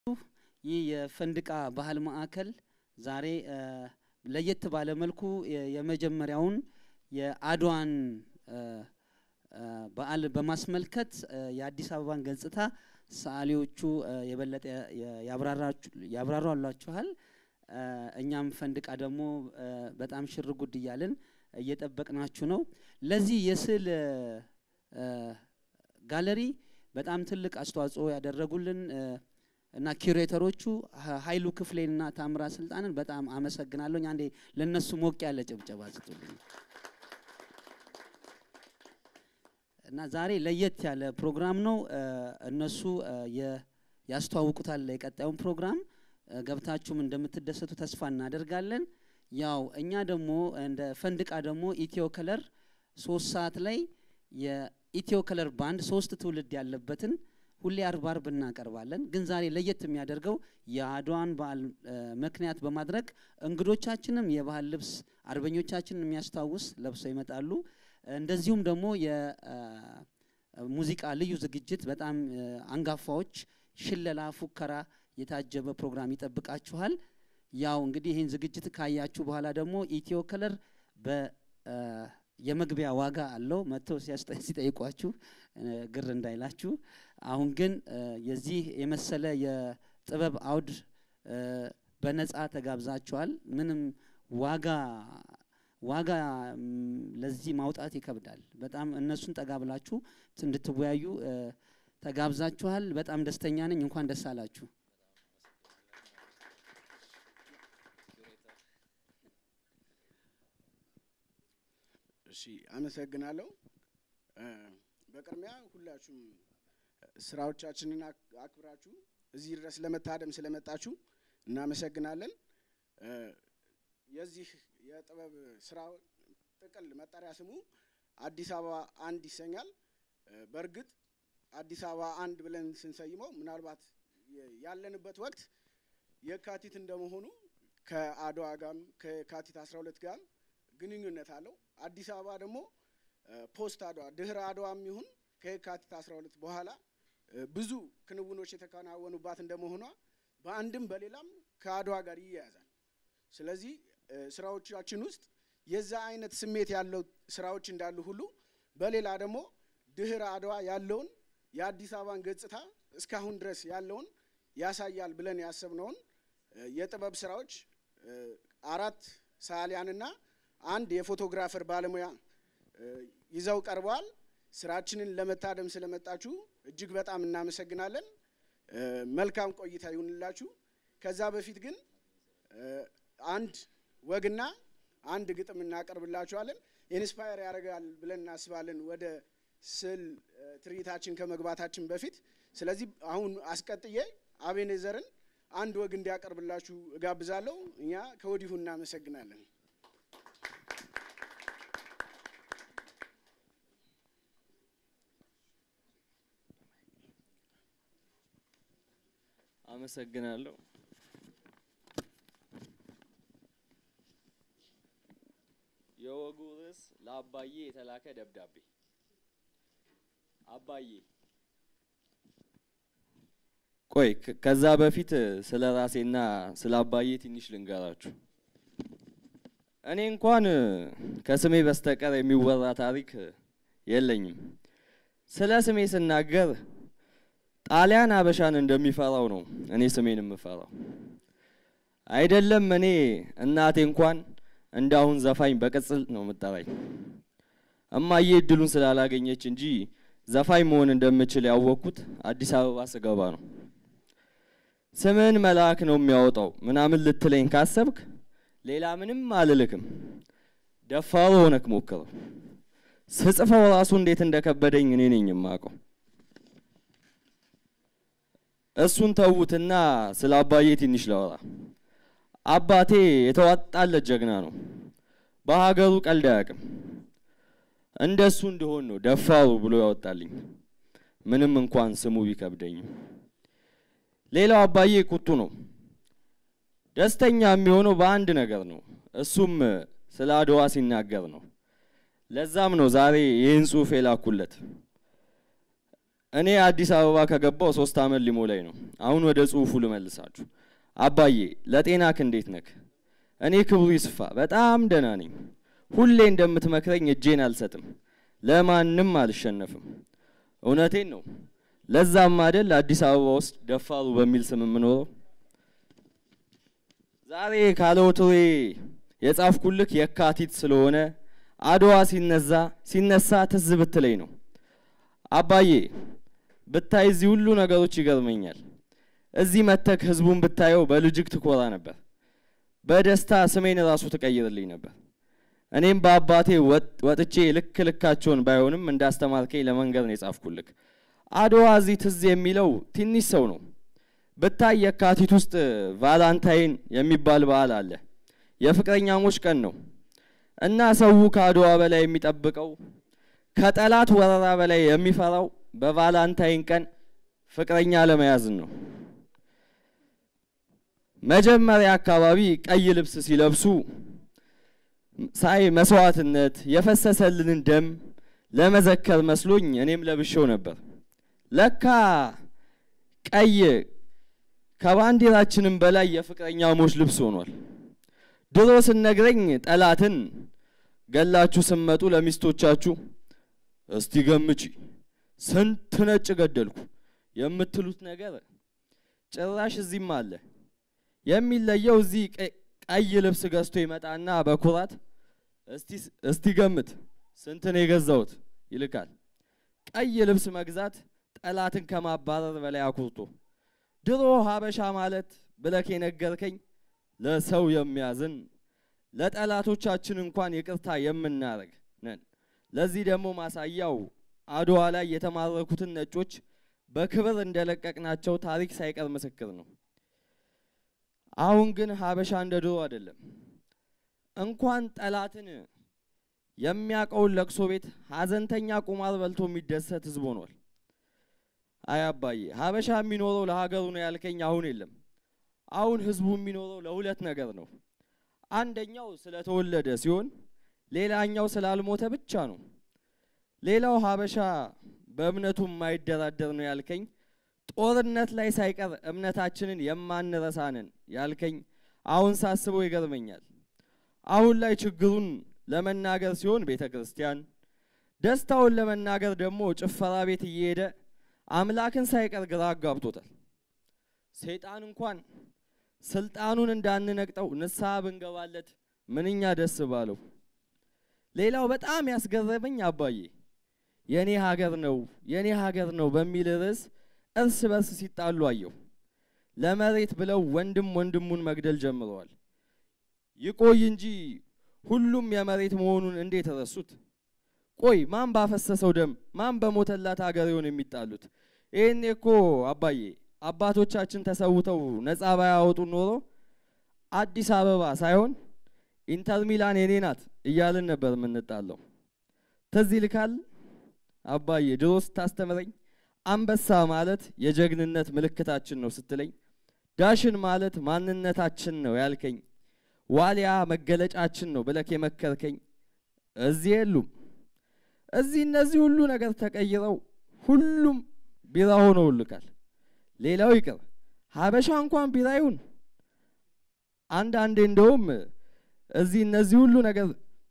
ይህ የፈንድቃ ባህል ማዕከል ዛሬ ለየት ባለ መልኩ የመጀመሪያውን የአድዋን በዓል በማስመልከት የአዲስ አበባን ገጽታ ሰዓሊዎቹ የበለጠ ያብራሯላችኋል። እኛም ፈንድቃ ደግሞ በጣም ሽር ጉድ እያልን እየጠበቅናችሁ ነው። ለዚህ የስዕል ጋለሪ በጣም ትልቅ አስተዋጽኦ ያደረጉልን እና ኪሬተሮቹ ኃይሉ ክፍሌንና ታምራ ስልጣንን በጣም አመሰግናለሁ። አንዴ ለነሱ ሞቅ ያለ ጭብጨባ ስጡልኝ። እና ዛሬ ለየት ያለ ፕሮግራም ነው። እነሱ ያስተዋውቁታል የቀጣዩን ፕሮግራም። ገብታችሁም እንደምትደሰቱ ተስፋ እናደርጋለን። ያው እኛ ደግሞ እንደ ፈንድቃ ደግሞ ኢትዮ ከለር ሶስት ሰዓት ላይ የኢትዮ ከለር ባንድ ሶስት ትውልድ ያለበትን ሁሌ አርብ አርብ እናቀርባለን። ግን ዛሬ ለየት የሚያደርገው የአድዋን በዓል ምክንያት በማድረግ እንግዶቻችንም የባህል ልብስ አርበኞቻችንን የሚያስታውስ ለብሰው ይመጣሉ። እንደዚሁም ደግሞ የሙዚቃ ልዩ ዝግጅት በጣም አንጋፋዎች ሽለላ፣ ፉከራ የታጀበ ፕሮግራም ይጠብቃችኋል። ያው እንግዲህ ይህን ዝግጅት ካያችሁ በኋላ ደግሞ ኢትዮ ከለር በ የመግቢያ ዋጋ አለው። መጥተው ሲጠይቋችሁ ግር እንዳይላችሁ። አሁን ግን የዚህ የመሰለ የጥበብ አውድ በነፃ ተጋብዛችኋል። ምንም ዋጋ ዋጋ ለዚህ ማውጣት ይከብዳል። በጣም እነሱን ጠጋ ብላችሁ እንድትወያዩ ተጋብዛችኋል። በጣም ደስተኛ ነኝ። እንኳን ደስ አላችሁ። እሺ አመሰግናለሁ። በቅድሚያ ሁላችሁም ስራዎቻችንን አክብራችሁ እዚህ ድረስ ለመታደም ስለመጣችሁ እናመሰግናለን። የዚህ የጥበብ ስራ ጥቅል መጠሪያ ስሙ አዲስ አበባ አንድ ይሰኛል። በእርግጥ አዲስ አበባ አንድ ብለን ስንሰይመው ምናልባት ያለንበት ወቅት የካቲት እንደመሆኑ ከአድዋ ጋም ከካቲት 12 ጋር ግንኙነት አለው። አዲስ አበባ ደግሞ ፖስት አድዋ ድህረ አድዋም ይሁን ከየካቲት 12 በኋላ ብዙ ክንውኖች የተከናወኑባት እንደመሆኗ በአንድም በሌላም ከአድዋ ጋር ይያያዛል። ስለዚህ ስራዎቻችን ውስጥ የዛ አይነት ስሜት ያለው ስራዎች እንዳሉ ሁሉ በሌላ ደግሞ ድህረ አድዋ ያለውን የአዲስ አበባን ገጽታ እስካሁን ድረስ ያለውን ያሳያል ብለን ያሰብነውን የጥበብ ስራዎች አራት ሰዓሊያንና አንድ የፎቶግራፈር ባለሙያ ይዘው ቀርበዋል። ስራችንን ለመታደም ስለመጣችሁ እጅግ በጣም እናመሰግናለን። መልካም ቆይታ ይሁንላችሁ። ከዛ በፊት ግን አንድ ወግና አንድ ግጥም እናቀርብላችኋለን። ኢንስፓየር ያደርጋል ብለን እናስባለን ወደ ስዕል ትርኢታችን ከመግባታችን በፊት። ስለዚህ አሁን አስቀጥዬ አቤኔዘርን አንድ ወግ እንዲያቀርብላችሁ እጋብዛለሁ። እኛ ከወዲሁ እናመሰግናለን። አመሰግናለሁ። የወጉ ርዕስ ለአባዬ የተላከ ደብዳቤ። አባዬ ቆይ፣ ከዛ በፊት ስለ ራሴና ስለ አባዬ ትንሽ ልንገራችሁ። እኔ እንኳን ከስሜ በስተቀር የሚወራ ታሪክ የለኝም። ስለ ስሜ ስናገር ጣሊያን አበሻን እንደሚፈራው ነው እኔ ስሜን የምፈራው። አይደለም እኔ እናቴ እንኳን እንዳሁን ዘፋኝ በቅጽል ነው የምጠራኝ። እማዬ እድሉን ስላላገኘች እንጂ ዘፋኝ መሆን እንደምችል ያወቅኩት አዲስ አበባ ስገባ ነው። ስምን መልአክ ነው የሚያወጣው ምናምን ልትለኝ ካሰብክ ሌላ ምንም አልልክም። ደፋሩ ሆነክ ሞክረው። ስጽፈው ራሱ እንዴት እንደከበደኝ እኔ ነኝ የማውቀው። እሱን ተዉትና ስለ አባዬ ትንሽ ላወራ። አባቴ የተዋጣለት ጀግና ነው። በሀገሩ ቀልድ አያውቅም። እንደሱ እንደሆን ነው ደፋሩ ብሎ ያወጣልኝ፣ ምንም እንኳን ስሙ ቢከብደኝም። ሌላው አባዬ ቁጡ ነው። ደስተኛ የሚሆነው በአንድ ነገር ነው፣ እሱም ስለ አድዋ ሲናገር ነው። ለዛም ነው ዛሬ ይህን ጽሑፍ የላኩለት። እኔ አዲስ አበባ ከገባው ሶስት አመት ሊሞላኝ ነው። አሁን ወደ ጽሁፉ ልመልሳችሁ። አባዬ ለጤናክ እንዴት ነክ? እኔ ክብሩ ይስፋ በጣም ደህና ነኝ። ሁሌ እንደምትመክረኝ እጄን አልሰጥም፣ ለማንም አልሸነፍም። እውነቴን ነው። ለዛም አይደል አዲስ አበባ ውስጥ ደፋሩ በሚል ስም የምኖረው። ዛሬ ካለ ወትሮዬ የጻፍኩልክ የካቲት ስለሆነ አድዋ ሲነዛ ሲነሳ ትዝ ብትለኝ ነው። አባዬ ብታይ እዚህ ሁሉ ነገሮች ይገርመኛል። እዚህ መተክ ህዝቡን ብታየው በልጅግ ትኮራ ነበር። በደስታ ስሜን ራሱ ትቀይርልኝ ነበር። እኔም በአባቴ ወጥቼ ልክ ልካቸውን ባይሆንም እንዳስተማርከኝ ለመንገር ነው የጻፍኩልክ። አድዋ እዚህ ትዝ የሚለው ትንሽ ሰው ነው። ብታይ የካቲት ውስጥ ቫላንታይን የሚባል በዓል አለ። የፍቅረኛሞች ቀን ነው እና ሰው ከአድዋ በላይ የሚጠብቀው ከጠላት ወረራ በላይ የሚፈራው በቫላንታይን ቀን ፍቅረኛ ለመያዝን ነው። መጀመሪያ አካባቢ ቀይ ልብስ ሲለብሱ ሳይ መስዋዕትነት የፈሰሰልንን ደም ለመዘከር መስሎኝ እኔም ለብሼው ነበር። ለካ ቀይ ከባንዲራችንም በላይ የፍቅረኛሞች ልብስ ሆኗል። ድሮ ስነግረኝ ጠላትን ገላችሁ ስመጡ ለሚስቶቻችሁ እስቲ ገምጪ ስንት ነጭ ገደልኩ የምትሉት ነገር ጭራሽ እዚህም አለ። የሚለየው እዚህ ቀይ ልብስ ገዝቶ ይመጣና በኩራት እስቲ ገምት ስንት ነው የገዛሁት ይልካል። ቀይ ልብስ መግዛት ጠላትን ከማባረር በላይ አኩርቶ ድሮ ሀበሻ ማለት ብለክ የነገርከኝ ለሰው የሚያዝን ለጠላቶቻችን እንኳን ይቅርታ የምናደርግ ነን። ለዚህ ደግሞ ማሳያው አድዋ ላይ የተማረኩትን ነጮች በክብር እንደለቀቅናቸው ታሪክ ሳይቀር ምስክር ነው። አሁን ግን ሀበሻ እንደ ድሮ አይደለም። እንኳን ጠላትን የሚያውቀውን ለቅሶ ቤት ሀዘንተኛ ቁማር በልቶ የሚደሰት ህዝብ ሆኗል። አይ አባዬ ሀበሻ የሚኖረው ለሀገሩ ነው ያልከኝ አሁን የለም። አሁን ህዝቡ የሚኖረው ለሁለት ነገር ነው። አንደኛው ስለተወለደ ሲሆን ሌላኛው ስላልሞተ ብቻ ነው። ሌላው ሀበሻ በእምነቱ የማይደራደር ነው ያልከኝ ጦርነት ላይ ሳይቀር እምነታችንን የማንረሳንን ያልከኝ አሁን ሳስበው ይገርመኛል። አሁን ላይ ችግሩን ለመናገር ሲሆን ቤተ ክርስቲያን፣ ደስታውን ለመናገር ደግሞ ጭፈራ ቤት እየሄደ አምላክን ሳይቀር ግራ አጋብቶታል። ሰይጣን እንኳን ስልጣኑን እንዳንነቅጠው ንስሐ ብንገባለት ምንኛ ደስ ባለው። ሌላው በጣም ያስገረመኝ አባዬ የኔ ሀገር ነው የኔ ሀገር ነው በሚል ርዕስ እርስ በርስ ሲጣሉ አየሁ። ለመሬት ብለው ወንድም ወንድሙን መግደል ጀምረዋል። ይቆይ እንጂ ሁሉም የመሬት መሆኑን እንዴት ረሱት? ቆይ ማን ባፈሰሰው ደም ማን በሞተላት ሀገር ይሆን የሚጣሉት? ይህኔ እኮ አባዬ አባቶቻችን ተሰውተው ነፃ ባያወጡ ኖሮ አዲስ አበባ ሳይሆን ኢንተር ሚላን የኔ ናት እያልን ነበር የምንጣለው። ትዝ ይልካል አባዬ ድሮ ስታስተምረኝ አንበሳ ማለት የጀግንነት ምልክታችን ነው ስትለኝ፣ ዳሽን ማለት ማንነታችን ነው ያልከኝ፣ ዋሊያ መገለጫችን ነው ብለክ የመከርከኝ እዚህ የሉም። እዚህ እነዚህ ሁሉ ነገር ተቀይረው ሁሉም ቢራ ሆነውልካል። ሌላው ይቅር ሀበሻ እንኳን ቢራ ይሁን አንዳንዴ እንደውም እዚህ እነዚህ ሁሉ ነገር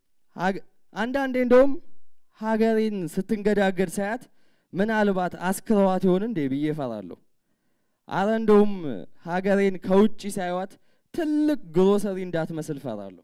አንዳንዴ እንደውም ሀገሬን ስትንገዳገድ ሳያት ምናልባት አስክረዋት ይሆን እንዴ ብዬ እፈራለሁ። አረ እንደውም ሀገሬን ከውጭ ሳይዋት ትልቅ ግሮሰሪ እንዳትመስል እፈራለሁ።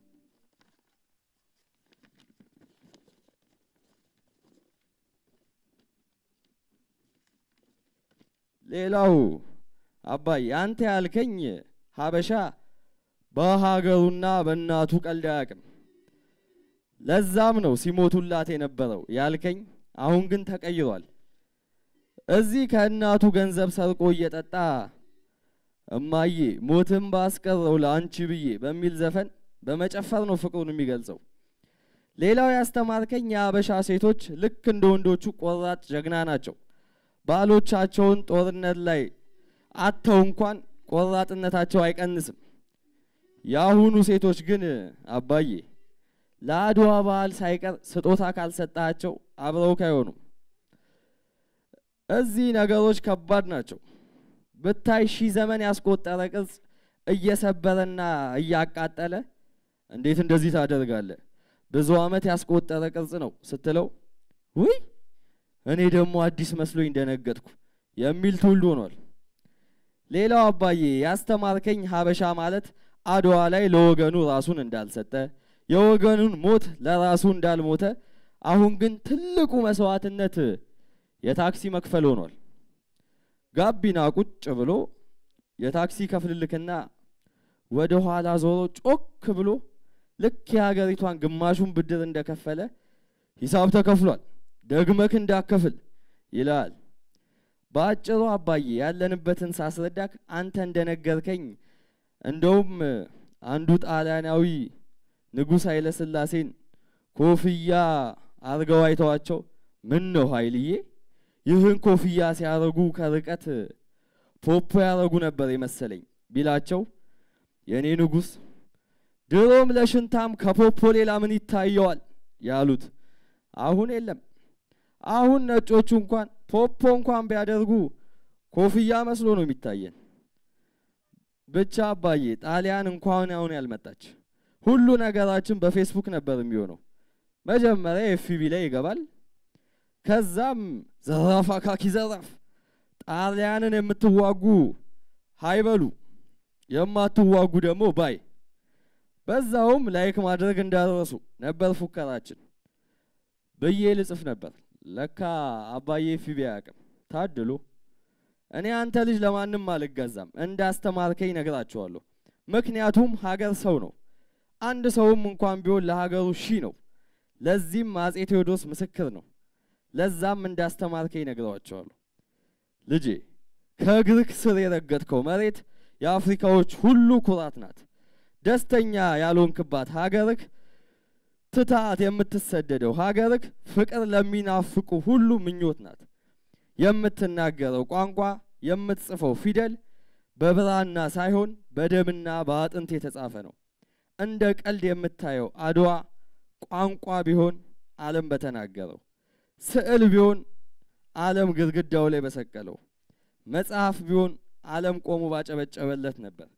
ሌላው አባይ አንተ ያልከኝ ሀበሻ በሀገሩና በእናቱ ቀልድ አያውቅም። ለዛም ነው ሲሞቱላት የነበረው ያልከኝ። አሁን ግን ተቀይሯል። እዚህ ከእናቱ ገንዘብ ሰርቆ እየጠጣ እማዬ ሞትን ባስቀረው ለአንቺ ብዬ በሚል ዘፈን በመጨፈር ነው ፍቅሩን የሚገልጸው። ሌላው ያስተማርከኝ የሀበሻ ሴቶች ልክ እንደ ወንዶቹ ቆራጥ ጀግና ናቸው። ባሎቻቸውን ጦርነት ላይ አተው እንኳን ቆራጥነታቸው አይቀንስም። የአሁኑ ሴቶች ግን አባዬ ለአድዋ በዓል ሳይቀር ስጦታ ካልሰጣቸው አብረውክ አይሆኑም። እዚህ ነገሮች ከባድ ናቸው። ብታይ ሺህ ዘመን ያስቆጠረ ቅርጽ እየሰበረና እያቃጠለ እንዴት እንደዚህ ታደርጋለህ? ብዙ ዓመት ያስቆጠረ ቅርጽ ነው ስትለው ውይ እኔ ደግሞ አዲስ መስሎኝ ደነገጥኩ የሚል ትውልድ ሆኗል። ሌላው አባዬ ያስተማርከኝ ሀበሻ ማለት አድዋ ላይ ለወገኑ ራሱን እንዳልሰጠ የወገኑን ሞት ለራሱ እንዳልሞተ፣ አሁን ግን ትልቁ መስዋዕትነት የታክሲ መክፈል ሆኗል። ጋቢና ቁጭ ብሎ የታክሲ ከፍልልክና ወደ ኋላ ዞሮ ጮክ ብሎ ልክ የሀገሪቷን ግማሹን ብድር እንደከፈለ ሂሳብ ተከፍሏል፣ ደግመክ እንዳከፍል ይላል። በአጭሩ አባዬ ያለንበትን ሳስረዳክ አንተ እንደነገርከኝ እንደውም አንዱ ጣሊያናዊ ንጉሥ ኃይለ ሥላሴን ኮፍያ አርገው አይተዋቸው ምን ነው ኃይልዬ ይህን ኮፍያ ሲያረጉ ከርቀት ፖፖ ያረጉ ነበር የመሰለኝ ቢላቸው የእኔ ንጉሥ ድሮም ለሽንታም ከፖፖ ሌላ ምን ይታየዋል ያሉት አሁን የለም። አሁን ነጮቹ እንኳን ፖፖ እንኳን ቢያደርጉ ኮፍያ መስሎ ነው የሚታየን። ብቻ አባዬ ጣሊያን እንኳን አሁን ያልመጣች ሁሉ ነገራችን በፌስቡክ ነበር የሚሆነው። መጀመሪያ ኤፍቢ ላይ ይገባል። ከዛም ዘራፍ አካኪ ዘራፍ፣ ጣሊያንን የምትዋጉ ሃይበሉ፣ የማትዋጉ ደግሞ ባይ። በዛውም ላይክ ማድረግ እንዳረሱ ነበር ፉከራችን ብዬ ልጽፍ ነበር። ለካ አባዬ ኤፍቢ አያውቅም። ታድሎ እኔ አንተ ልጅ ለማንም አልገዛም እንዳስተማርከኝ ነግራችኋለሁ። ምክንያቱም ሀገር ሰው ነው። አንድ ሰውም እንኳን ቢሆን ለሀገሩ ሺህ ነው። ለዚህም አጼ ቴዎድሮስ ምስክር ነው። ለዛም እንዳስተማርከኝ ነግረዋቸዋለሁ። ልጄ ከእግርህ ስር የረገጥከው መሬት የአፍሪካዎች ሁሉ ኩራት ናት። ደስተኛ ያልሆንክባት ሀገርህ ትታት የምትሰደደው ሀገርህ ፍቅር ለሚናፍቁ ሁሉ ምኞት ናት። የምትናገረው ቋንቋ የምትጽፈው ፊደል በብራና ሳይሆን በደምና በአጥንት የተጻፈ ነው። እንደ ቀልድ የምታየው አድዋ ቋንቋ ቢሆን ዓለም በተናገረው፣ ስዕል ቢሆን ዓለም ግድግዳው ላይ በሰቀለው፣ መጽሐፍ ቢሆን ዓለም ቆሞ ባጨበጨበለት ነበር።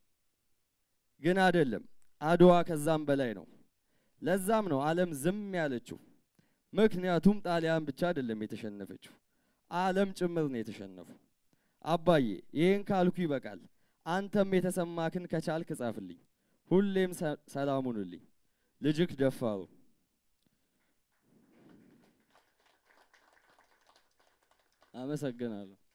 ግን አይደለም። አድዋ ከዛም በላይ ነው። ለዛም ነው ዓለም ዝም ያለችው። ምክንያቱም ጣሊያን ብቻ አይደለም የተሸነፈችው፣ ዓለም ጭምር ነው የተሸነፉ። አባዬ ይህን ካልኩ ይበቃል። አንተም የተሰማክን ከቻልክ ጻፍልኝ። ሁሌም ሰላም ሁኑልኝ። ልጅክ ደፋሩ። አመሰግናለሁ።